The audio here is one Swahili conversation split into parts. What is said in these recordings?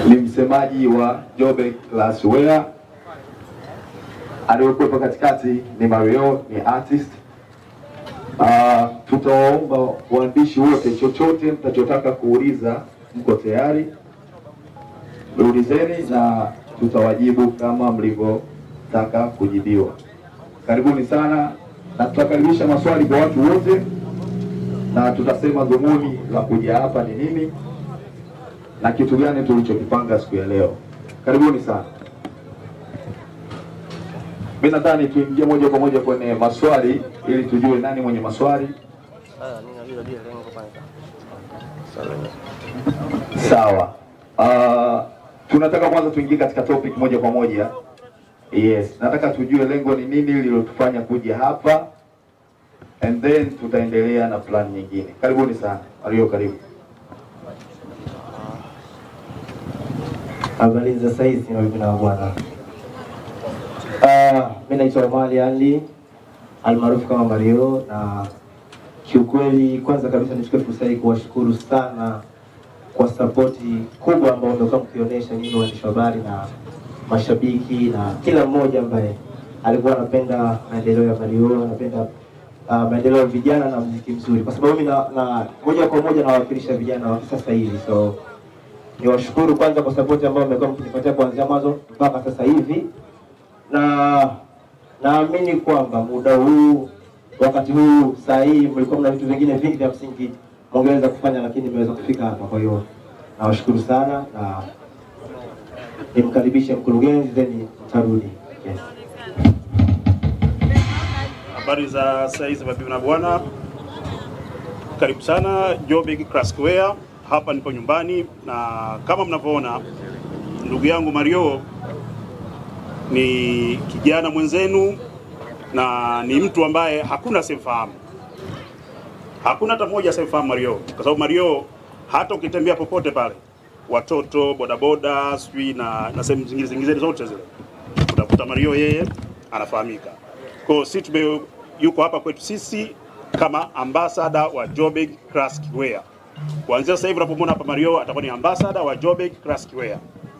ni msemaji wa Jobe Glassware. Aliyokuwepo katikati ni Mario, ni artist. Uh, tutawaomba waandishi wote, chochote mtachotaka kuuliza, mko tayari, ulizeni na tutawajibu kama mlivyotaka kujibiwa. Karibuni sana, na tutakaribisha maswali kwa watu wote, na tutasema dhumuni la kuja hapa ni nini na kitu gani tulichokipanga siku ya leo. Karibuni sana. Mimi nadhani tuingie moja kwa moja kwenye maswali ili tujue nani mwenye maswali. Sawa. Uh, tunataka kwanza tuingie katika topic moja kwa moja. Yes, nataka tujue lengo ni nini lililotufanya kuja hapa and then tutaendelea na plan nyingine. Karibuni sana. Mario, karibu. Habari za saizi mabibi na bwana. Uh, mi naitwa Omari Ali almaarufu kama Mario, na kiukweli, kwanza kabisa nichukue fursa hii kuwashukuru sana kwa sapoti kubwa ambayo mmekuwa mkionyesha nyinyi waandishi wa habari na mashabiki na kila mmoja ambaye alikuwa anapenda maendeleo ya Mario, anapenda uh, maendeleo ya vijana na muziki mzuri, kwa sababu mimi na, na moja kwa moja nawakilisha vijana wa sasa hivi so niwashukuru kwanza kwa sapoti ambayo mmekuwa mkinipatia kuanzia mwanzo mpaka sasa hivi, na naamini kwamba muda huu, wakati huu, saa hii, mlikuwa mna vitu vingine vingi vya msingi mngeweza kufanya, lakini mmeweza kufika hapa. Kwa hiyo nawashukuru sana na nimkaribishe mkurugenzi, then mtarudi. Yes. Habari za saa hizi mabibi na bwana, karibu sana Joburg Classicwear. Hapa nipo nyumbani na kama mnavyoona, ndugu yangu Mario ni kijana mwenzenu na ni mtu ambaye hakuna simfahamu, hakuna hata mmoja simfahamu Mario, kwa sababu Mario hata ukitembea popote pale, watoto bodaboda, sijui na, na sehemu zingine zingine zote zile utakuta Mario yeye anafahamika. Kwa hiyo sisi tume yuko hapa kwetu sisi kama ambassador wa Joburg Classicwear. Kuanzia sasa hivi unapomwona hapa Mario atakuwa ni ambassador wa Joburg Classicwear.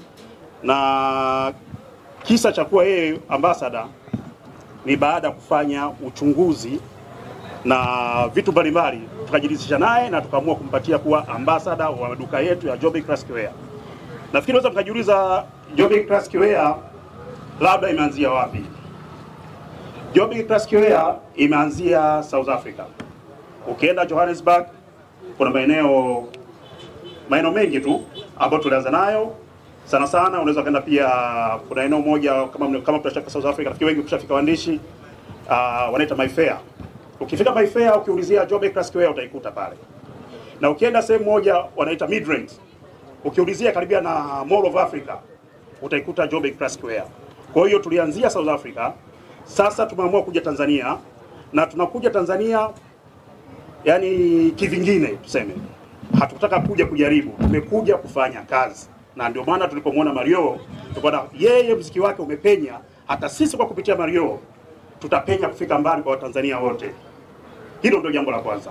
Na kisa cha kuwa yeye ambassador ni baada ya kufanya uchunguzi na vitu mbalimbali, tukajiridhisha naye na tukaamua kumpatia kuwa ambassador wa maduka yetu ya Joburg Classicwear. Nafikiri naweza mkajiuliza Joburg Classicwear labda imeanzia wapi? Joburg Classicwear imeanzia South Africa. Ukienda Johannesburg kuna maeneo maeneo mengi tu ambayo tulianza nayo sana sana. Unaweza kaenda pia, kuna eneo moja kama kama tutashaka South Africa, nafikiri wengi kushafika waandishi uh, wanaita Mayfair. Ukifika Mayfair ukiulizia Joburg Classicwear utaikuta pale, na ukienda sehemu moja wanaita Midrand, ukiulizia karibia na Mall of Africa utaikuta Joburg Classicwear. Kwa hiyo tulianzia South Africa, sasa tumeamua kuja Tanzania na tunakuja Tanzania yani kivingine tuseme, hatukutaka kuja kujaribu, tumekuja kufanya kazi, na ndio maana tulipomwona Mario tukaona yeye mziki wake umepenya, hata sisi kwa kupitia Mario tutapenya kufika mbali kwa Watanzania wote. Hilo ndio jambo la kwanza.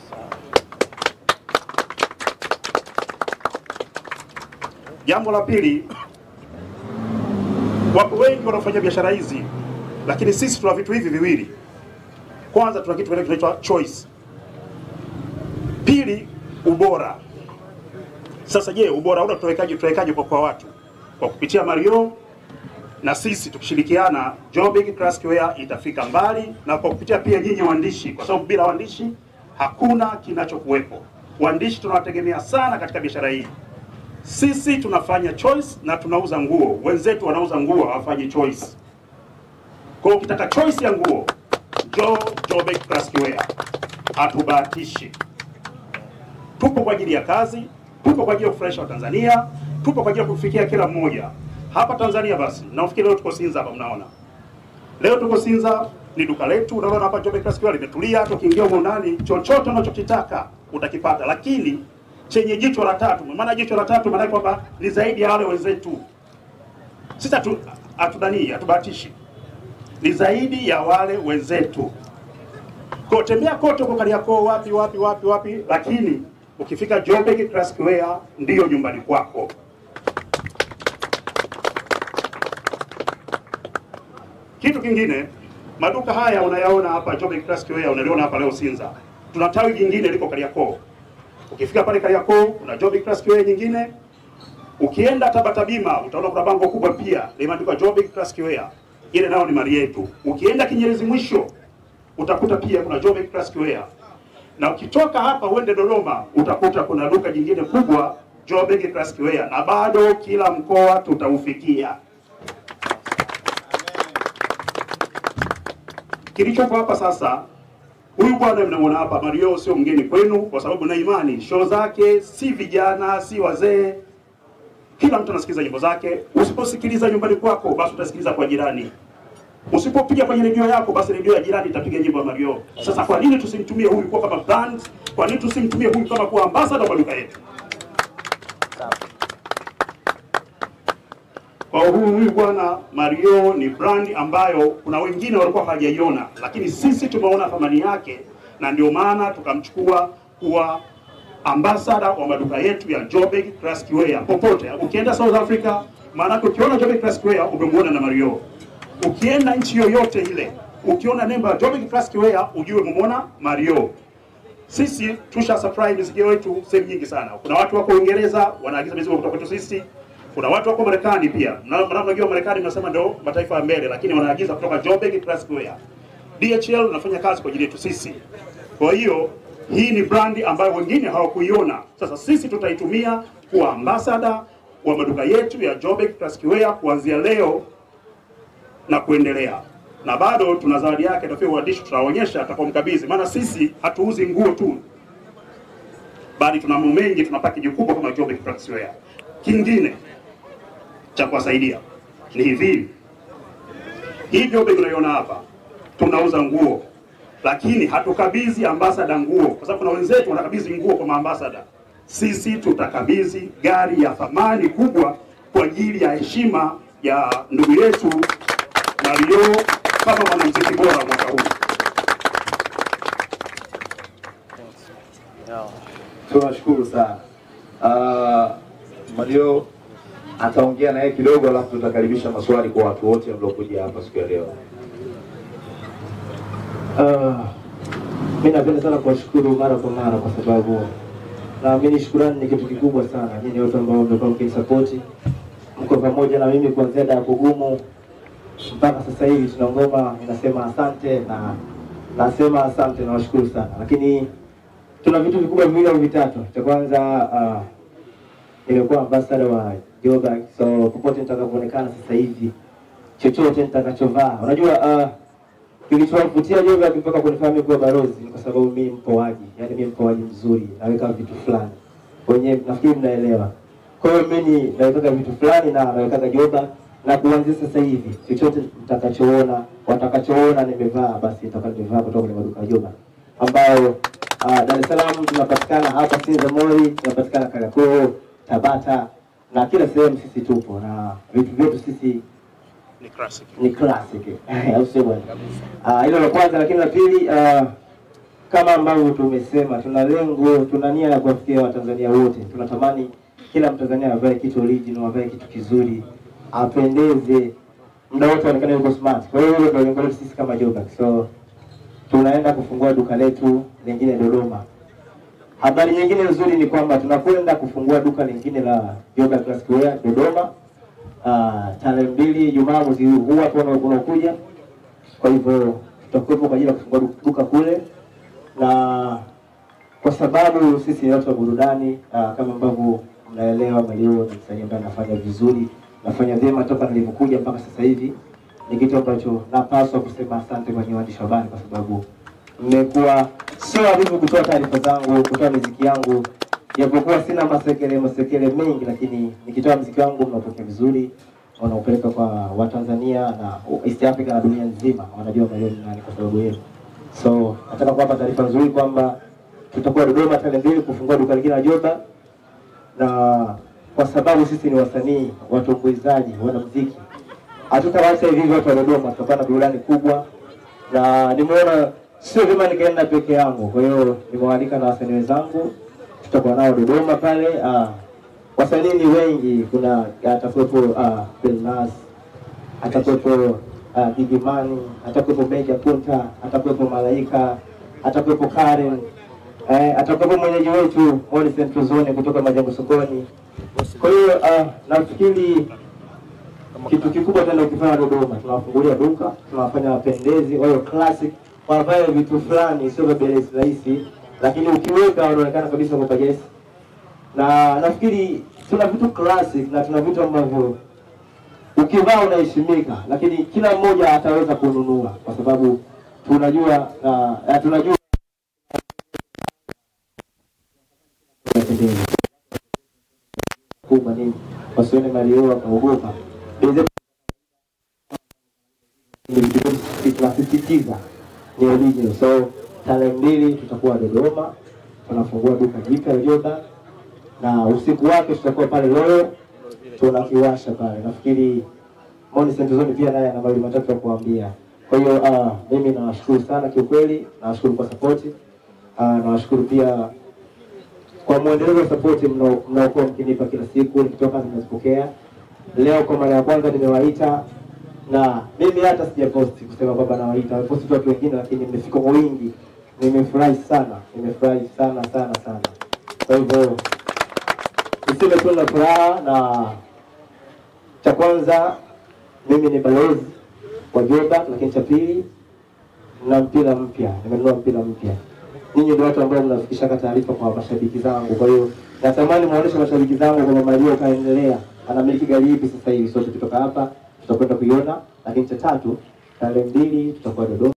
Jambo la pili, wapo wengi wanaofanya biashara hizi, lakini sisi tuna vitu hivi viwili. Kwanza tuna kitu kinaitwa choice Pili, ubora. Sasa je, ubora ule tutawekaje? Tutawekaje kwa kwa watu? Kwa kupitia Mario na sisi tukishirikiana, Joburg Classicwear itafika mbali, na kwa kupitia pia nyinyi waandishi, kwa sababu bila waandishi hakuna kinachokuwepo. Waandishi tunawategemea sana katika biashara hii. Sisi tunafanya choice na tunauza nguo, wenzetu wanauza nguo hawafanyi choice. Kwa hiyo ukitaka choice ya nguo, njoo Joburg Classicwear, hatubahatishi tupo kwa ajili ya kazi, tupo kwa ajili ya kufurahisha Watanzania, tupo kwa ajili ya kufikia kila mmoja hapa Tanzania. Basi nafikiri leo tuko Sinza hapa, mnaona leo tuko Sinza, ni duka letu. Unaona hapa Joburg Classicwear limetulia, hata ukiingia huko ndani, chochote unachokitaka utakipata, lakini chenye jicho la tatu. Maana jicho la tatu maana kwamba ni zaidi ya wale wenzetu. Sisi hatu hatudanii, hatubahatishi, ni zaidi ya wale wenzetu. Kwa tembea kote huko Kariakoo, wapi wapi wapi wapi, lakini ukifika Joburg Classicwear ndiyo nyumbani kwako. Kitu kingine, maduka haya unayaona hapa Joburg Classic Wear, unaliona hapa leo Sinza. Tuna tawi jingine liko Kariakoo. Ukifika pale Kariakoo kuna Joburg Classic Wear nyingine. Ukienda Tabata Bima utaona kuna bango kubwa pia limeandikwa Joburg Classic Wear. Ile nayo ni mali yetu. Ukienda Kinyerezi mwisho utakuta pia kuna Joburg Classic Wear. Na ukitoka hapa uende Dodoma utakuta kuna duka jingine kubwa Joburg Classic Wear, na bado kila mkoa tutaufikia. Kilichopo hapa sasa, huyu bwana mnamwona hapa Mario sio mgeni kwenu, kwa sababu na imani show zake si vijana si wazee, kila mtu anasikiza nyimbo zake. Usiposikiliza nyumbani kwako, basi utasikiliza kwa jirani. Usipopiga kwenye redio yako, basi redio ya jirani itapiga nyimbo ya Mario. Sasa kwa nini tusimtumie huyu kuwa kama brand? Kwa nini tusimtumie huyu kama kuwa ambassador wa duka yetu? Kwa huyu huyu bwana Mario ni brand ambayo kuna wengine walikuwa hawajaiona, lakini sisi tumeona thamani yake, na ndio maana tukamchukua kuwa ambassador wa maduka yetu ya Joburg Classic Wear popote. Ukienda South Africa, maanake ukiona Joburg Classic Wear umemuona na Mario. Ukienda nchi yoyote ile, ukiona nembo ya Joburg Classic Wear ujue umemuona Mario. Sisi tusha supply mizigo yetu sehemu nyingi sana. Kuna watu wako Uingereza wanaagiza mizigo kutoka kwetu sisi. Kuna watu wako Marekani pia. Na mnajua Marekani mnasema ndio mataifa ya mbele, lakini wanaagiza kutoka Joburg Classic Wear. DHL inafanya kazi kwa ajili yetu sisi. Kwa hiyo hii ni brandi ambayo wengine hawakuiona. Sasa sisi tutaitumia kuwa ambassador wa maduka yetu ya Joburg Classic Wear kuanzia leo na kuendelea. Na bado tuna zawadi yake tafia uandishi tutaonyesha atakapomkabidhi, maana sisi hatuuzi nguo tu, bali tuna mambo mengi, tuna package kubwa kama Joburg Classic Wear. Kingine cha kuwasaidia ni hivi, hii Joburg unaiona hapa, tunauza nguo lakini hatukabidhi ambasada nguo, kwa sababu kuna wenzetu wanakabidhi nguo kwa maambasada. Sisi tutakabidhi gari ya thamani kubwa kwa ajili ya heshima ya ndugu yetu Mario kama mwanamuziki bora mwaka huu. Tunashukuru sana. Uh, Mario ataongea na yeye kidogo, alafu tutakaribisha maswali kwa watu wote mliokuja hapa siku ya leo. Uh, mi napenda sana kuwashukuru mara kwa mara kwa sababu naamini shukurani ni kitu kikubwa sana. Nyinyi wote ambao mmekuwa mkinisapoti, mko pamoja na mimi kuanzia da kugumu mpaka sasa hivi tuna ngoma, ninasema asante na nasema asante, nawashukuru sana, lakini tuna vitu vikubwa viwili au vitatu. Cha kwanza uh, nimekuwa ambassador wa Joburg, so popote nitakapoonekana sasa hivi, chochote nitakachovaa, unajua uh, kilichowavutia Joburg mpaka kunifanya kuwa balozi ni kwa sababu mimi mpoaji, yani mimi mpoaji mzuri, naweka vitu fulani wenyewe, nafikiri mnaelewa. Kwa hiyo mimi naweka vitu fulani na naweka Joburg, na kuanzia sasa hivi chochote mtakachoona watakachoona nimevaa, basi nitakuwa nimevaa kutoka kwenye maduka ya Joburg ambayo uh, Dar es Salaam tunapatikana hapa Sinza Mori, tunapatikana Kariakoo, Tabata na kila sehemu sisi tupo na vitu vyetu sisi Ni classic. ni classic au sio bwana? Ah, hilo la kwanza, lakini la pili ah, kama ambavyo tumesema, tuna lengo, tuna nia ya kuwafikia Watanzania wote. Tunatamani kila Mtanzania avae kitu original, avae kitu kizuri, apendeze, muda wote aonekane yuko smart. Kwa hiyo hilo ndio lengo letu sisi kama Joburg. So tunaenda kufungua duka letu lingine Dodoma. Habari nyingine nzuri ni kwamba tunakwenda kufungua duka lingine la Joburg Classic Wear Dodoma Ah, tarehe mbili Jumaa mwezi huu hapo una- unaokuja. Kwa hivyo tutakuwepo kwa ajili ya kufungua du- duka kule, na kwa sababu sisi ni watu wa burudani ah, kama ambavyo mnaelewa, Mario ni msanii ambaye anafanya vizuri, nafanya vyema toka nilivyokuja mpaka sasa hivi. Ni kitu ambacho napaswa kusema asante kwa nyinyi waandishi wa habari, kwa sababu mmekuwa sio wavivu kutoa taarifa zangu, kutoa miziki yangu japokuwa sina masekele masekele mengi, lakini nikitoa mziki wangu mnapokea vizuri, wanaupeleka kwa Watanzania na East Africa na dunia nzima, wanajua Mario ni nani kwa sababu yenu. So nataka kuwapa taarifa nzuri kwamba tutakuwa Dodoma tarehe mbili kufungua duka lingine la Joburg, na kwa sababu sisi ni wasanii, watumbuizaji, wanamuziki, hatutawacha hivi hivi watu wa Dodoma, tutakuwa na burudani kubwa, na nimeona sio vyema nikaenda peke yangu, kwa hiyo nimewaalika na wasanii wenzangu tutakuwa nao Dodoma pale. Uh, wasanii ni wengi, kuna atakuwepo uh, Belnas, atakuwepo uh, Gigimani, atakuwepo Meja Punta, atakuwepo Malaika, atakuwepo Karen, eh, atakuwepo mwenyeji wetu Moni Central Zone kutoka Majengo Sokoni. Kwa hiyo uh, nafikiri kitu kikubwa tena ukifanya Dodoma, tunawafungulia duka, tunawafanya wapendezi, wawe classic, wavae vitu fulani, sio vya bei rahisi, lakini ukiweka wanaonekana kabisa kwa yes. Na nafikiri tuna vitu classic na tuna vitu ambavyo ukivaa unaheshimika, lakini kila mmoja ataweza kununua kwa sababu tunajua uh, tunajua kubwa nini, wasione Mario wakaogopa tunasisitiza ni original. So tarehe mbili tutakuwa Dodoma, tunafungua duka jipya la Jordan na usiku wake tutakuwa pale Royal tunakiwasha pale. Nafikiri Moni Central Zone pia naye ana mawili matatu ya kuambia. Kwa hiyo uh, mimi nawashukuru sana kiukweli, nawashukuru kwa support uh, nawashukuru pia kwa mwendelezo wa support mnao- mnaokuwa mkinipa kila siku, nikitoka nimezipokea. Leo kwa mara ya kwanza nimewaita na mimi hata sijaposti kusema kwamba nawaita, wameposti tu watu wengine, lakini mmefika kwa wingi. Nimefurahi sana, nimefurahi sana sana sana. Kwa hivyo niseme tu na furaha, na cha kwanza mimi ni balozi wa Jordan, lakini cha pili na mpira mpya, nimenunua mpira mpya. Ninyi ndio watu ambao mnafikishaka taarifa kwa mashabiki zangu, kwa hiyo natamani muoneshe mashabiki zangu kwamba Mario kaendelea, anamiliki gari ipi sasa hivi. Sote kutoka hapa tutakwenda kuiona, lakini cha tatu, tarehe mbili tutakuwa Dodoma.